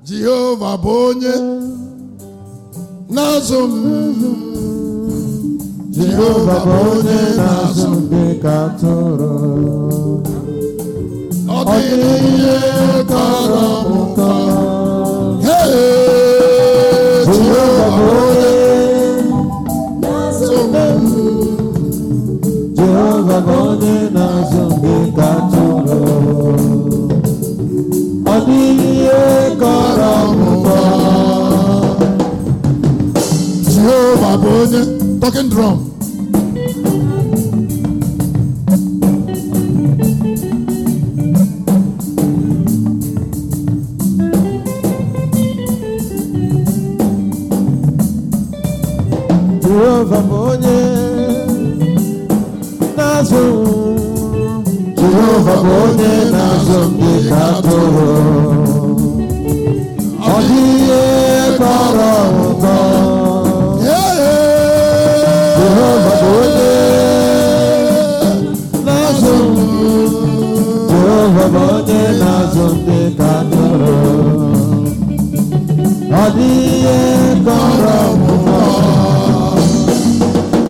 jehova bụ onye na-azụ m jehova bụ onye na-azụ m dị ka atụrụ ọ dịghị ihe kọrọ m nkọ Hey, jehova bụ onye na-azụ m Jehova bụ onye na-azụ m dị ka atụrụ ọ dịghị ihe kọrọ m nkọ jehova bụ onye talking drum Jehova bụ onye na-azụ m Jehova bụ onye na-azụ m dị ka atụrụ ọ dịghị ihe kọrọ m nkọ Jehova bụ onye na-azụ m Jehova bụ onye na-azụ m dị ka atụrụ ọ dịghị